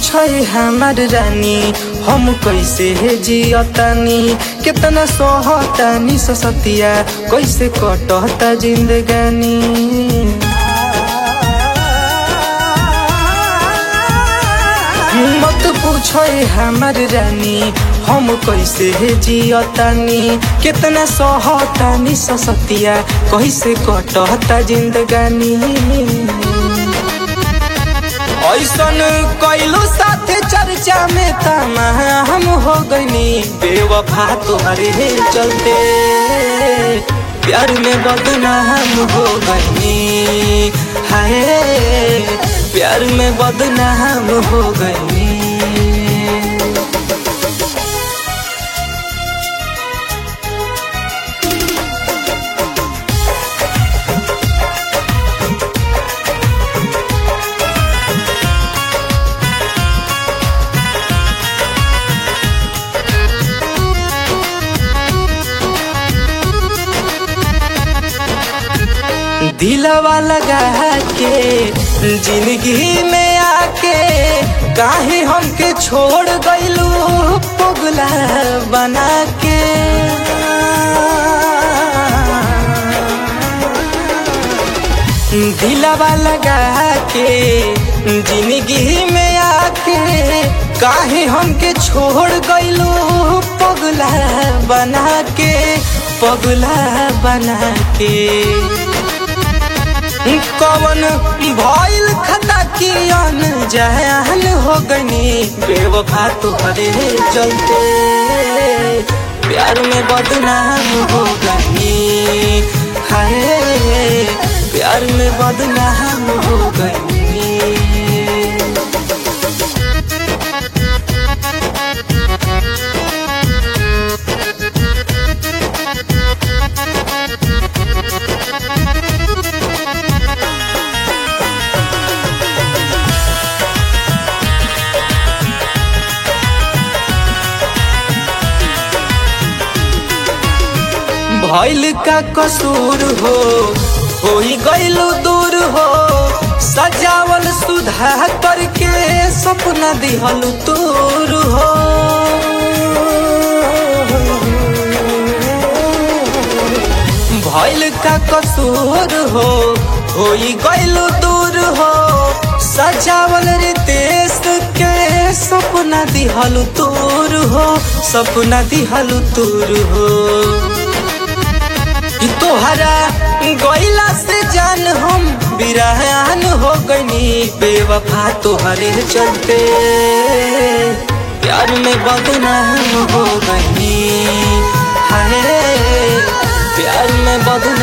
पूछे हमार रानी हम कैसे जियतानी कितना सोहतानी ससतिया कैसे कटता जिंदगानी मत पूछो हमार रानी हम कैसे जियतानी कितना सहतानी ससतिया कैसे कटता जिंदगानी ऐसन कैलो साथे चर्चा में तमा हम हो गनी बेवफा तुम्हारे चलते प्यार में बदनाम हो गई हाय प्यार में बदनाम हो गई दिलवा लगा के जिंदगी में आके काहे हमके छोड़ गइलू पगला बना के दिलवा लगा के जिंदगी में आके काहे हमके छोड़ गइलू पगला बना के पगला बना के कवन भइल खता की अन जहल हो गनी बेवफा तुहरे चलते प्यार में बदनाम हो गई हाय प्यार में बदनाम हो गई भइल का कसूर हो होई गइलू दूर हो सजावल सुधा करके सपना दिहल तूर हो भइल का कसूर हो होई गइलू दूर हो सजावल रितेश के सपना दिहल तूर हो सपना दिहल तूर हो तोहरा गैला से जान हम बिरहान हो गनी बेवफा तोहरे चलते प्यार में बदनाम हो गई हाय प्यार में बदनाम